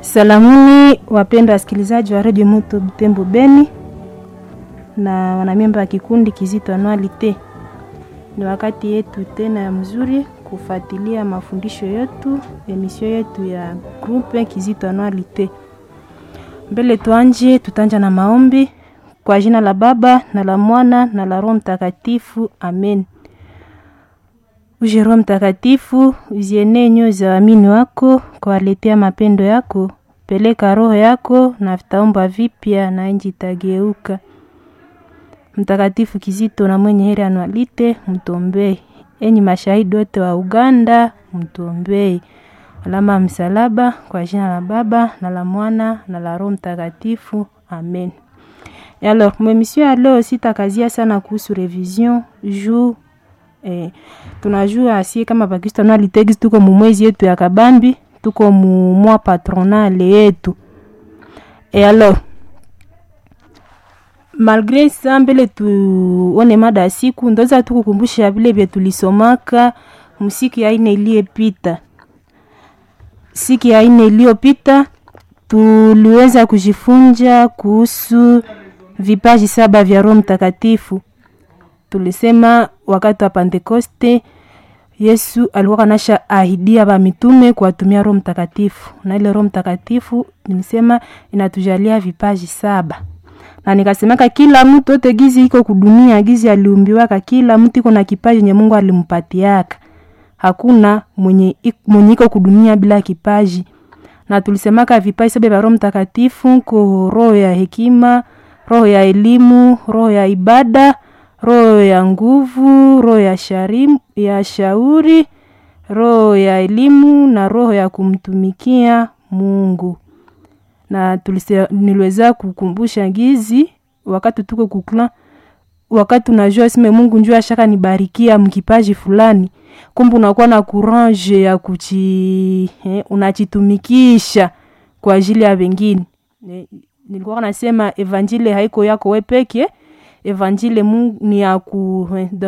Salamuni wapendwa wasikilizaji wa redio Moto Butembo Beni na wanamemba wa kikundi Kizito Anualite. Ni wakati yetu tena ya mzuri kufuatilia mafundisho yetu, emisio yetu ya grupe Kizito Anualite. Mbele tuanje, tutanja na maombi kwa jina la Baba na la Mwana na la Roho Mtakatifu, amen. Uje Roho Mtakatifu, uzienee nyoyo za waamini wako, kwa waletea mapendo yako. Peleka roho yako na vitaomba vipya na nchi itageuka. Mtakatifu Kizito na mwenye heri Anualite, mtombee. Enyi mashahidi wote wa Uganda, mtombee. Alama ya msalaba kwa jina la Baba na la Mwana na la Roho Mtakatifu, amen. Et alors, mwemisio ya leo sitakazia sana kuhusu revision juu eh, tunajua asie kama Bakristo Anualite tuko mumwezi yetu ya kabambi tuko mumwa patronale yetu e alors malgre sa mbele tuone mada ya siku ndoza tukukumbusha vile vye tulisomaka msiki ya ine iliyepita siki ya ine iliyopita tuliweza kujifunza kuhusu vipaji saba vya roho mtakatifu tulisema wakati wa pentekoste yesu alikuwa kanasha ahidia bamitume kuwatumia roho mtakatifu na ile roho mtakatifu nilisema inatujalia vipaji saba na nikasemaka kila mtu ote gizi iko kudunia gizi aliumbiwaka kila mtu iko na kipaji nye mungu alimpatiaka hakuna mwenye, mwenye iko kudunia bila kipaji na tulisemaka vipaji saba vya roho mtakatifu ko roho ya hekima roho ya elimu roho ya ibada roho ya nguvu roho ya, sharim, ya shauri roho ya elimu na roho ya kumtumikia mungu na tulise, niliweza kukumbusha gizi wakati tuko kukla wakati unajua sime mungu njua shaka nibarikia mkipaji fulani kumbe unakuwa na courage ya kuchi eh, unachitumikisha kwa ajili ya wengine eh, nilikuwa nasema evanjile haiko yako we peke evanjile mungu ni ya ku